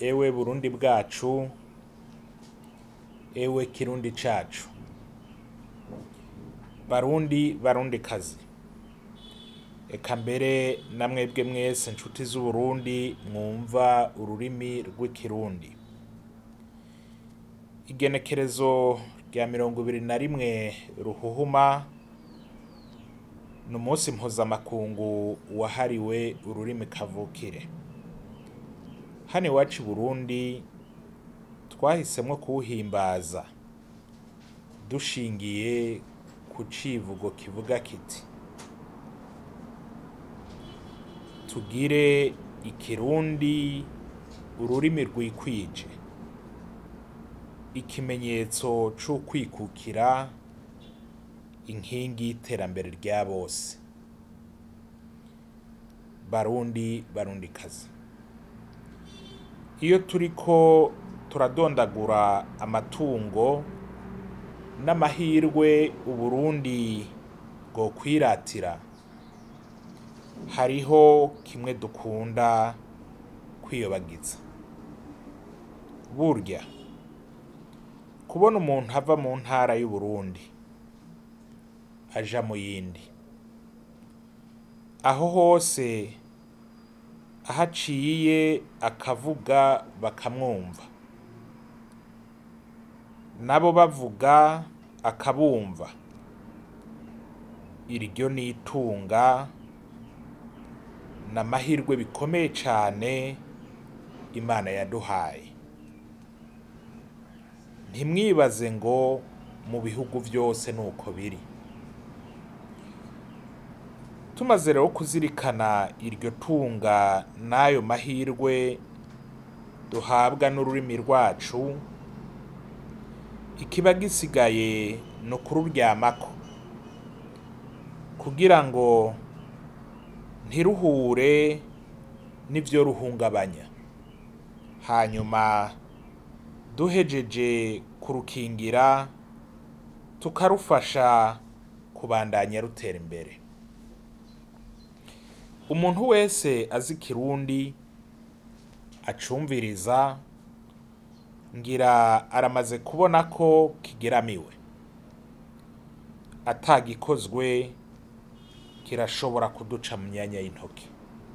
ewe burundi bwacu ewe kirundi cacu barundi barundikazi eka mbere na mwebwe mwese nshuti z'uburundi mwumva ururimi rw'ikirundi igenekerezo rya mirongo ibiri na rimwe ruhuhuma ni umunsi mpuzamakungu wahariwe ururimi kavukire hano iwacu i burundi twahisemwo kuwuhimbaza dushingiye ku civugo kivuga kiti tugire ikirundi ururimi rwikwije ikimenyetso c'ukwikukira inkingi y'iterambere rya bose barundi barundikazi iyo turiko turadondagura amatungo n'amahirwe uburundi bwokwiratira hariho kimwe dukunda kwiyobagiza burya kubona umuntu ava mu ntara y'uburundi aja mu yindi aho hose aho aciye akavuga bakamwumva nabo bavuga akabumva iryo ni itunga ni amahirwe bikomeye cane imana yaduhaye ntimwibaze ngo mu bihugu vyose nuko biri tumaze rero kuzirikana iryo tunga n'ayo mahirwe duhabwa n'ururimi rwacu ikiba gisigaye ni ukururyamako kugira ngo ntiruhure n'ivyo ruhungabanya hanyuma duhejeje kurukingira tukarufasha kubandanya rutera imbere umuntu wese azi ikirundi acumviriza ngira aramaze kubona ko kigeramiwe atagikozwe kirashobora kuduca mu myanya y'intoki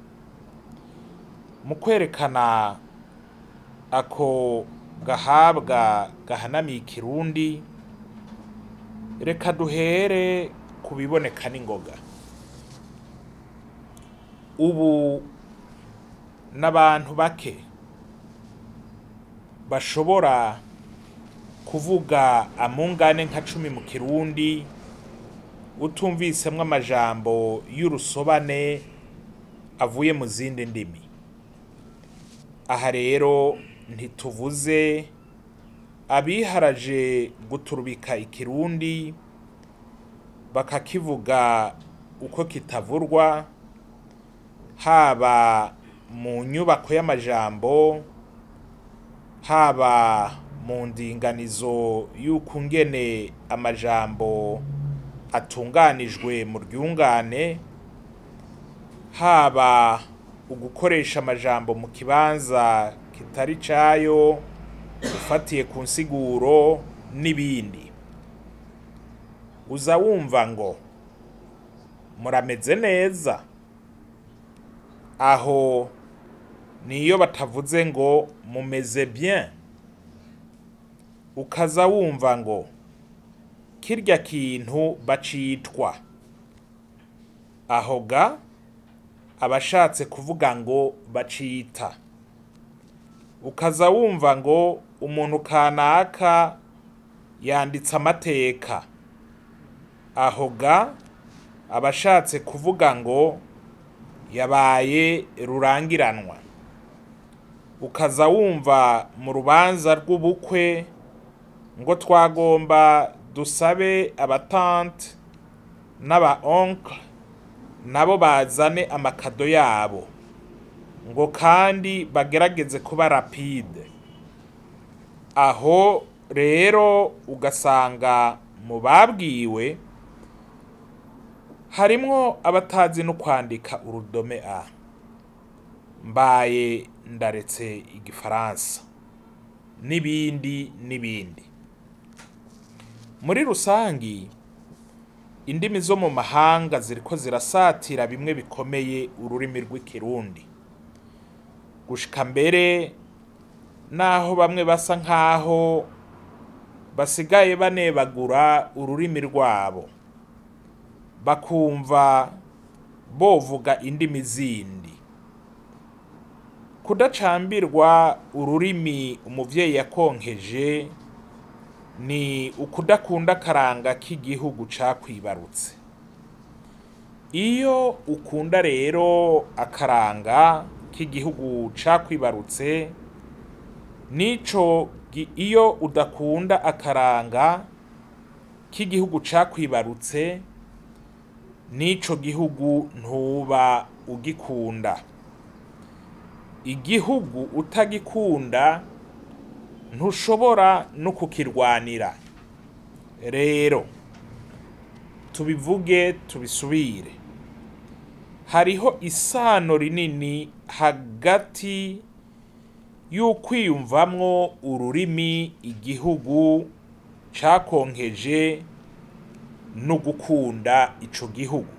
mu kwerekana ako gahabwa gahanamiye ikirundi reka duhere ku biboneka n'ingoga ubu n'abantu bake bashobora kuvuga amungane nka cumi mu kirundi utumvisemwo amajambo y'urusobane avuye mu zindi ndimi aha rero ntituvuze abiharaje guturubika ikirundi bakakivuga uko kitavurwa haba mu nyubako y'amajambo haba mu ndinganizo y'uko ngene amajambo atunganijwe mu ryungane haba ugukoresha amajambo mu kibanza kitari cayo ufatiye ku nsiguro n'ibindi uza wumva ngo murameze neza aho niyo batavuze ngo mumeze bien ukaza wumva ngo kirya kintu bacitwa aho ga abashatse kuvuga ngo bacita ukaza wumva ngo umuntu kanaka yanditse amateka aho ga abashatse kuvuga ngo yabaye rurangiranwa ukaza wumva mu rubanza rw'ubukwe ngo twagomba dusabe abatante n'aba onkle nabo bazane amakado yabo ngo kandi bagerageze kuba rapide aho rero ugasanga mu babwiwe harimwo abatazi no kwandika urudome a mbaye ndaretse igifaransa n'ibindi n'ibindi muri rusangi indimi zo mu mahanga ziriko zirasatira bimwe bikomeye ururimi rw'ikirundi gushika mbere naho bamwe basa nkaho basigaye banebagura ururimi rwabo bakumva bovuga indimi zindi kudacambirwa ururimi umuvyeyi yakonkeje ni ukudakunda akaranga k'igihugu cakwibarutse iyo ukunda rero akaranga k'igihugu cakwibarutse nico gi- iyo udakunda akaranga k'igihugu cakwibarutse n'ico gihugu ntuba ugikunda igihugu utagikunda ntushobora no kukirwanira rero tubivuge tubisubire hariho isano rinini hagati y'ukwiyumvamwo ururimi igihugu cakonkeje no gukunda ico gihugu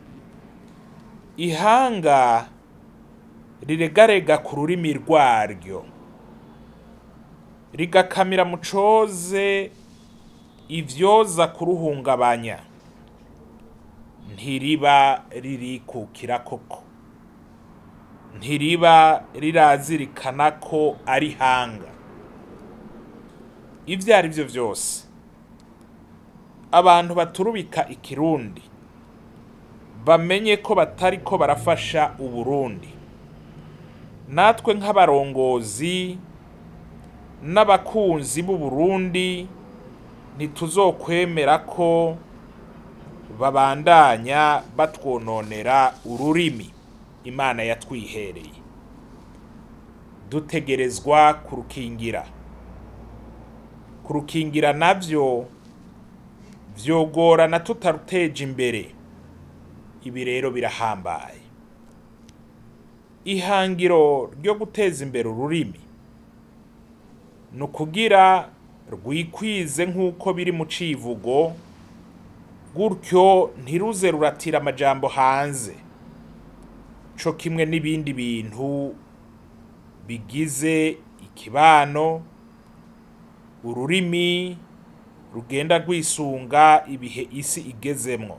ihanga riregarega ku rurimi rwaryo rigakamira mu coze ivyoza kuruhungabanya ntiriba ririkukira koko ntiriba rirazirikana ko ari hanga ivyo ari vyo vyose abantu baturubika ikirundi bamenye ko batariko barafasha uburundi natwe nk'abarongozi n'abakunzi b'uburundi ntituzokwemera ko babandanya batwononera ururimi imana yatwihereye dutegerezwa kurukingira kurukingira navyo vyogorana tutaruteje imbere ibi rero birahambaye ihangiro ryo guteza imbere ururimi ni ukugira rwikwize nk'uko biri mu civugo gutyo ntiruze ruratira amajambo hanze co kimwe n'ibindi bintu bigize ikibano ururimi rugenda rwisunga ibihe isi igezemwo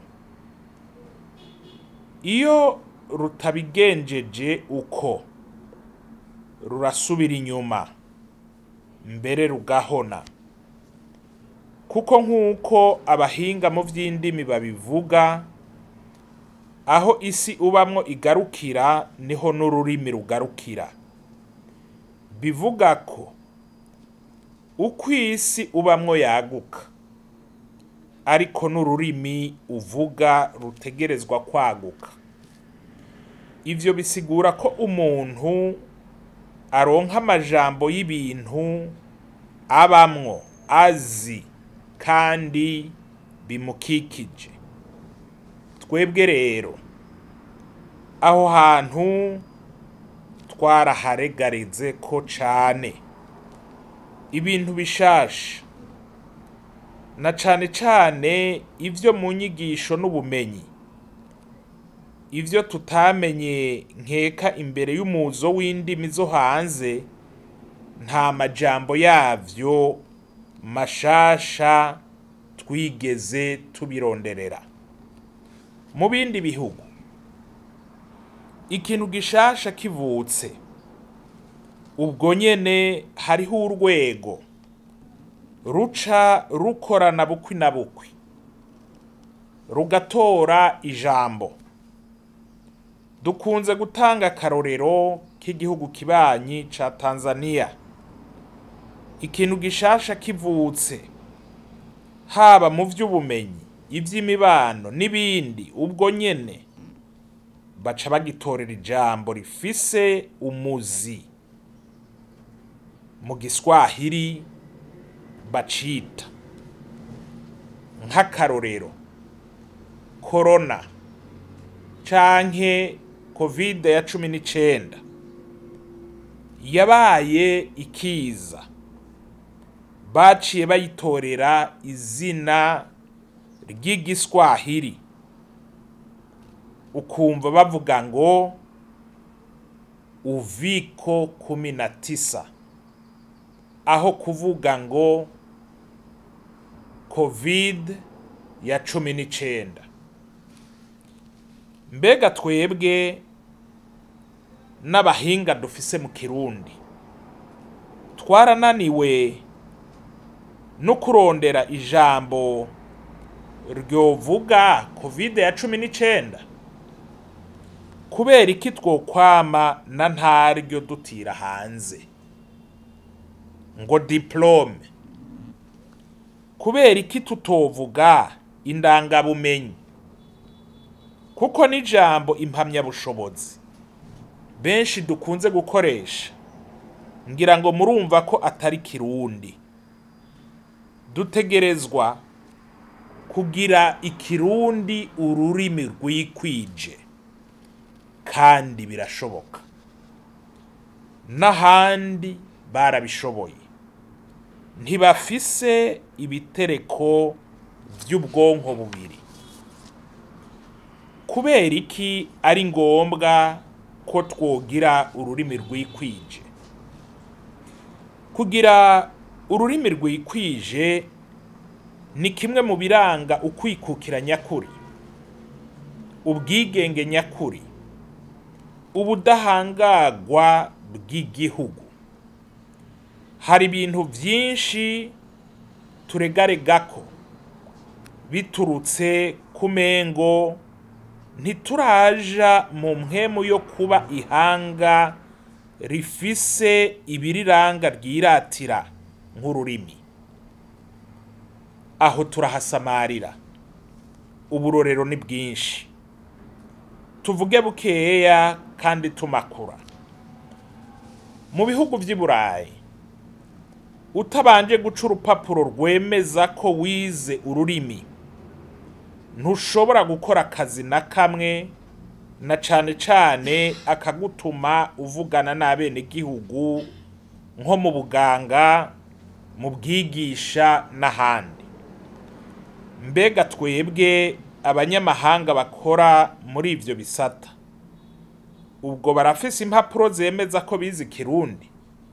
iyo rutabigenjeje uko rurasubira inyuma mbere rugahona kuko nk'uko abahinga mu vy'indimi babivuga aho isi ubamwo igarukira niho n'ururimi rugarukira bivuga ko uko isi ubamwo yaguka ariko n'ururimi uvuga rutegerezwa kwaguka ivyo bisigura ko umuntu aronka amajambo y'ibintu abamwo azi kandi bimukikije twebwe rero aho hantu twaraharegareze ko cane ibintu bishasha na cane cane ivyo mu nyigisho n'ubumenyi ivyo tutamenye nkeka imbere y'umuzo w'indimi zo hanze nta majambo yavyo mashasha twigeze tubironderera mu bindi bihugu ikintu gishasha kivutse ubwo nyene hariho urwego ruca rukorana bukwi na bukwi rugatora ijambo dukunze gutanga akarorero k'igihugu kibanyi ca Tanzania ikintu gishasha kivutse haba mu vy'ubumenyi ivy'imibano n'ibindi ubwo nyene baca bagitorera ijambo rifise umuzi mu giswahili bacita nk'akarorero korona canke kovide ya cumi n'icenda yabaye ikiza baciye bayitorera izina ry'igiswahili ukumva bavuga ngo uviko kumi na tisa aho kuvuga ngo covid ya cumi n'icenda mbega twebwe n'abahinga dufise mu kirundi twarananiwe no kurondera ijambo ryovuga covid ya cumi n'icenda kubera iki twokwama na ntaryo dutira hanze ngo diplome kubera iki tutovuga indangabumenyi kuko n'ijambo impamyabushobozi benshi dukunze gukoresha ngira ngo murumva ko atari kirundi dutegerezwa kugira ikirundi ururimi rwikwije kandi birashoboka n'ahandi barabishoboye ntibafise ibitereko by'ubwonko bubiri kubera iki ari ngombwa ko twogira ururimi rwikwije kugira ururimi rwikwije ni kimwe mu biranga ukwikukira nyakuri ubwigenge nyakuri ubudahangagwa bw'igihugu hari ibintu byinshi turegaregako biturutse ku mengo ntituraja mu mpwemu yo kuba ihanga rifise ibiriranga ryiratira nk'ururimi aho turahasamarira uburorero ni bwinshi tuvuge bukeya kandi tumakura mu bihugu by'i burayi utabanje guca urupapuro rwemeza ko wize ururimi ntushobora gukora akazi na kamwe na cane cane akagutuma uvugana n'abenegihugu nko mu buganga mu bwigisha n'ahandi mbega twebwe abanyamahanga bakora muri ivyo bisata ubwo barafise impapuro zemeza ko bize ikirundi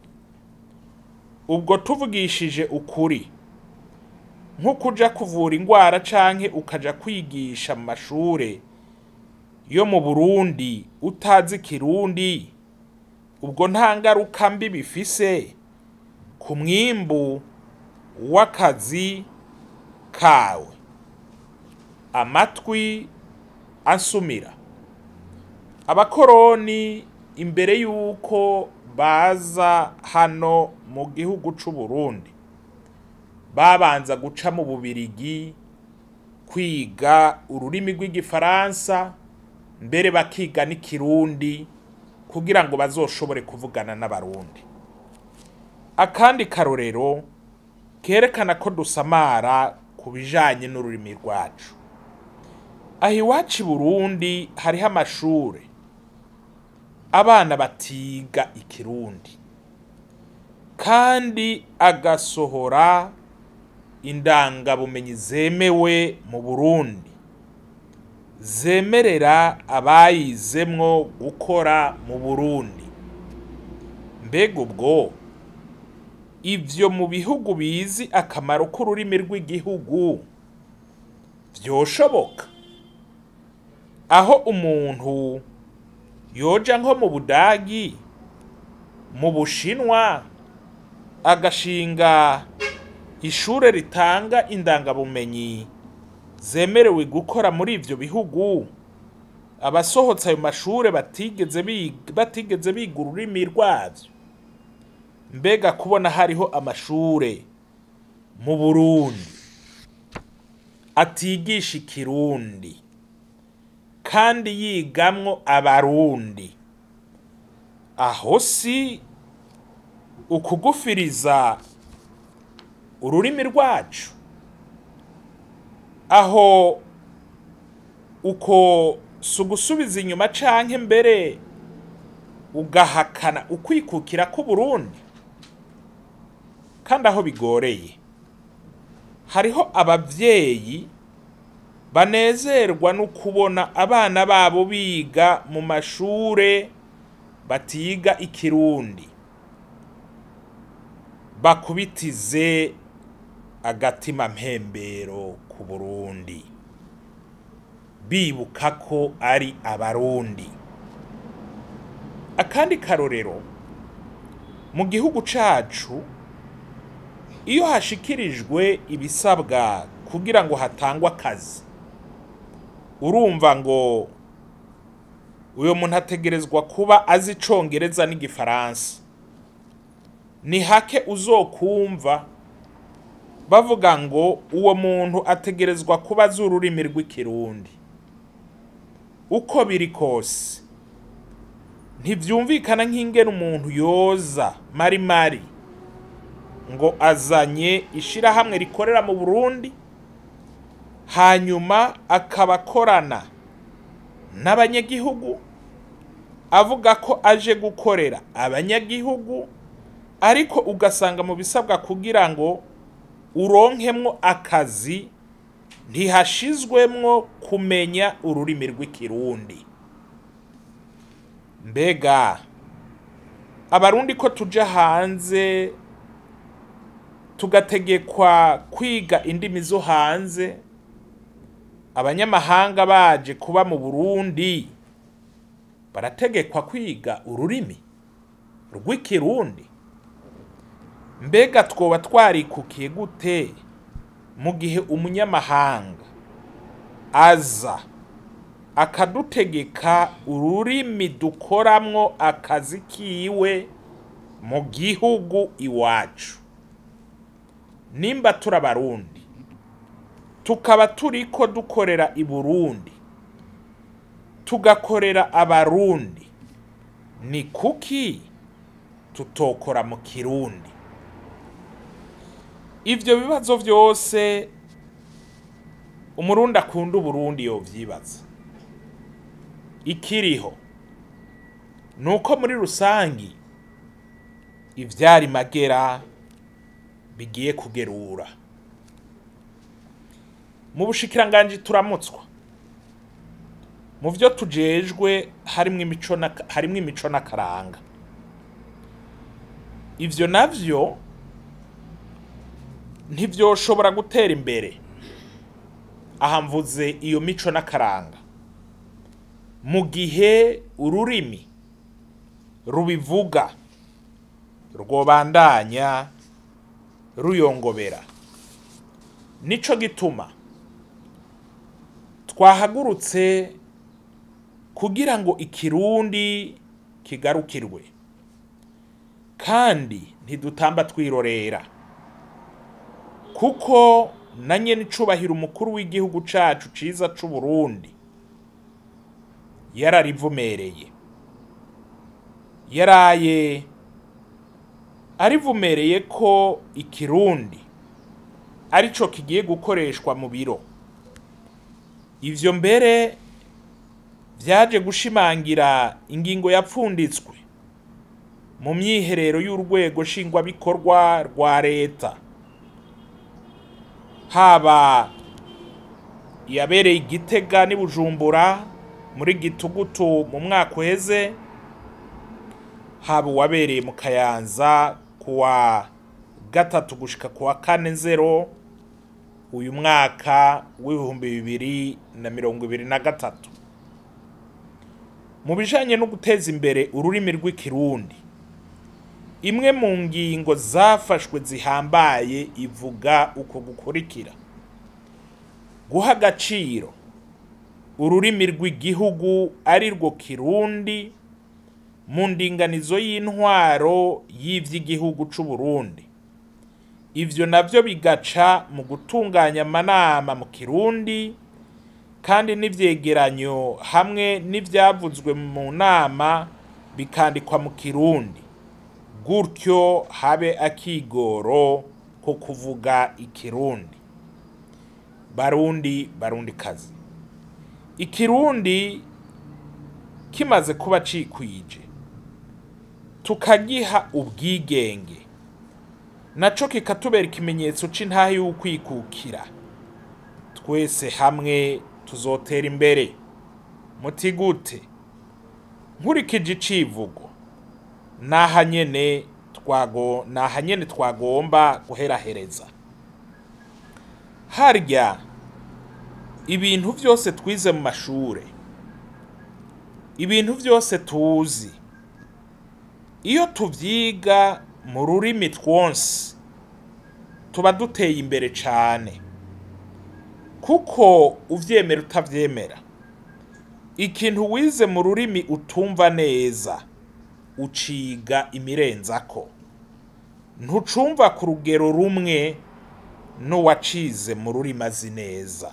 ubwo tuvugishije ukuri nko kuja kuvura ingwara canke ukaja kwigisha mu mashure yo mu Burundi utazi ikirundi ubwo nta ngaruka mbi bifise ku mwimbu w'akazi kawe amatwi ansumira abakoroni imbere y'uko baza hano mu gihugu c'u Burundi babanza guca mu bubirigi kwiga ururimi rw'igifaransa mbere bakiga n'ikirundi kugira ngo bazoshobore kuvugana n'abarundi akandi karorero kerekana ko dusamara ku bijanye n'ururimi rwacu aho iwacu i burundi hariho amashure abana batiga ikirundi kandi agasohora indangabumenyi zemewe mu burundi zemerera abayizemwo gukora mu burundi mbega ubwo ivyo mu bihugu bizi akamaro k'ururimi rw'igihugu vyoshoboka aho umuntu yoja nko mu budagi mu bushinwa agashinga ishure ritanga indangabumenyi zemerewe gukora muri ivyo bihugu abasohotse ayo mashure batigeze biga batigeze biga ururimi rwavyo mbega kubona hariho amashure mu burundi atigisha ikirundi kandi yigamwo abarundi aho si ukugufiriza ururimi rwacu aho uko si ugusubiza inyuma canke mbere ugahakana ukwikukira k'uburundi kandi aho bigoreye hariho abavyeyi banezerwa no kubona abana babo biga mu mashure batiga ikirundi bakubitize agatima mpembero ku burundi bibuka ko ari abarundi akandi karorero mu gihugu cacu iyo hashikirijwe ibisabwa kugira ngo hatangwe akazi urumva ngo uyo muntu ategerezwa kuba azi icongereza n'igifaransa ni hake uzokumva bavuga ngo uwo muntu ategerezwa kuba azi ururimi rw'ikirundi uko biri kose ntibyumvikana nk'ingene umuntu yoza mari mari ngo azanye ishirahamwe rikorera mu burundi hanyuma akaba akorana n'abanyagihugu avuga ko aje gukorera abanyagihugu ariko ugasanga mu bisabwa kugira ngo uronkemwo akazi ntihashizwemwo kumenya ururimi rw'ikirundi mbega abarundi ko tuja hanze tugategekwa kwiga indimi zo hanze abanyamahanga baje kuba mu burundi barategekwa kwiga ururimi rw'ikirundi mbega twoba twarikukiye gute mu gihe umunyamahanga aza akadutegeka ururimi dukoramwo akazi kiwe mu gihugu iwacu nimba turi abarundi tukaba turiko dukorera i burundi tugakorera abarundi ni kuki tutokora mu kirundi ivyo bibazo vyose umurundi akunda uburundi yovyibaza ikiriho ni uko muri rusangi ivyari magera bigiye kugerura mu bushikiranganji turamutswa mu vyo tujejwe harimwo imico na- harimwo imico n'akaranga ivyo navyo ntivyoshobora gutera imbere aha mvuze iyo mico n'akaranga mu gihe ururimi rubivuga rwobandanya ruyongobera nico gituma twahagurutse kugira ngo ikirundi kigarukirwe kandi ntidutamba twirorera kuko na nyene icubahiro umukuru w'igihugu cacu ciza c'uburundi yararivumereye yaraye arivumereye ko ikirundi arico kigiye gukoreshwa mu biro ivyo mbere vyaje gushimangira ingingo yapfunditswe mu myiherero y'urwego nshingwabikorwa rwa leta haba yabereye igitega n'i bujumbura muri gitugutu mu mwaka uheze haba uwabereye mu kayanza kuwa gatatu gushika kuwa kane nzero uyu mwaka w'ibihumbi bibiri na mirongo ibiri na gatatu mu bijanye no guteza imbere ururimi rw'ikirundi imwe mu ngingo zafashwe zihambaye ivuga uko gukurikira guha agaciro ururimi rw'igihugu ari rwo kirundi mu ndinganizo y'intwaro y'ivy'igihugu c'uburundi ivyo navyo bigaca mu gutunganya amanama mu kirundi kandi n'ivyegeranyo hamwe n'ivyavuzwe mu nama bikandikwa mu kirundi gutyo habe akigoro ko kuvuga ikirundi barundi barundi kazi ikirundi kimaze kuba cikwije tukagiha ubwigenge naco kikatubera ikimenyetso c'intahe y'ukwikukira twese hamwe tuzotera imbere muti gute nkurikije icivugo naha nyene twago naha nyene twagomba guherahereza harya ibintu vyose twize mu mashure ibintu vyose tuzi iyo tuvyiga mu rurimi twonse tuba duteye imbere cane kuko uvyemera utavyemera ikintu wize mu rurimi utumva neza uciga imirenzako ntucumva ku rugero rumwe n'uwacize mu rurimi azi neza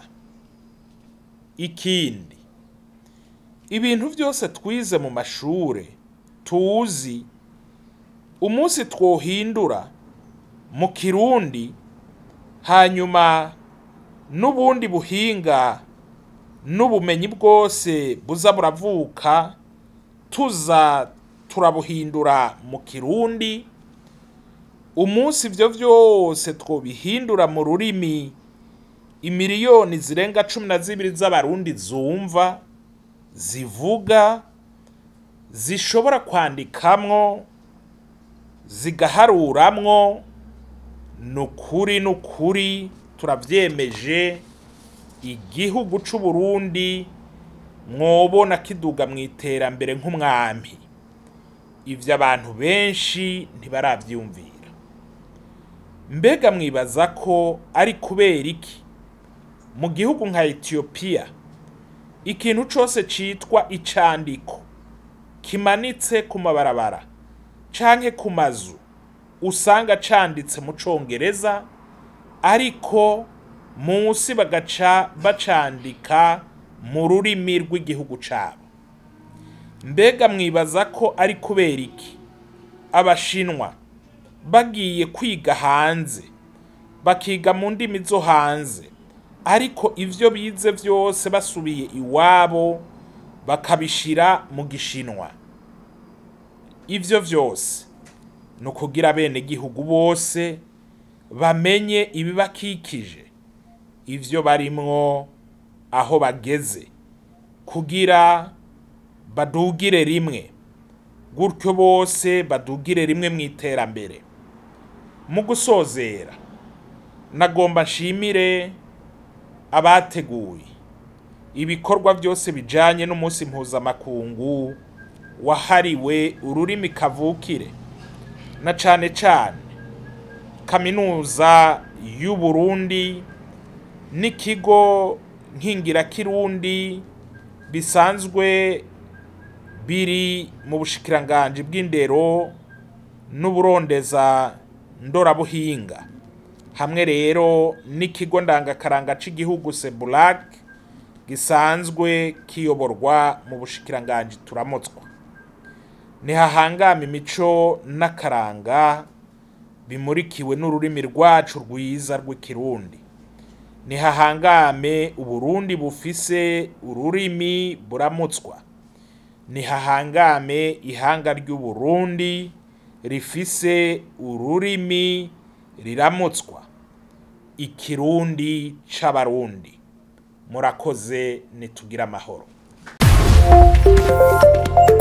ikindi ibintu vyose twize mu mashure tuzi umunsi twohindura mu kirundi hanyuma n'ubundi buhinga n'ubumenyi bwose buza buravuka tuza turabuhindura mu kirundi umunsi ivyo vyose twobihindura mu rurimi imiliyoni zirenga cumi na zibiri z'abarundi zumva zivuga zishobora kwandikamwo zigaharuramwo nukuri nukuri turavyemeje igihugu c'uburundi mwobona kiduga mu iterambere nk'umwami ivyo abantu benshi ntibaravyumvira mbega mwibaza ko ari kubera iki mu gihugu nka etiyopiya ikintu cose citwa icandiko kimanitse ku mabarabara canke ku mazu usanga canditse mu congereza ariko munsi bagaca bacandika mu rurimi rw'igihugu cabo mbega mwibaza ko ari kubera iki abashinwa bagiye kwiga hanze bakiga mu ndimi zo hanze ariko ivyo bize vyose basubiye iwabo bakabishira mu gishinwa ivyo vyose ni ukugira bene gihugu bose bamenye ibibakikije ivyo barimwo aho bageze kugira badugire rimwe gutyo bose badugire rimwe mu iterambere mu gusozera nagomba nshimire abateguye ibikorwa byose bijanye n'umunsi mpuzamakungu wahariwe ururimi kavukire na cane cane kaminuza y'uburundi n'ikigo nkingirakirundi bisanzwe biri mu bushikiranganji bw'indero n'uburondeza ndorabuhinga hamwe rero n'ikigo ndangakaranga c'igihugu sebulak gisanzwe kiyoborwa mu bushikiranganji turamutswa ntihahangama imico n'akaranga bimurikiwe n'ururimi rwacu rwiza rw'ikirundi ntihahangame uburundi bufise ururimi buramutswa ntihahangame ihanga ry'uburundi rifise ururimi riramutswa ikirundi c'abarundi murakoze nitugira amahoro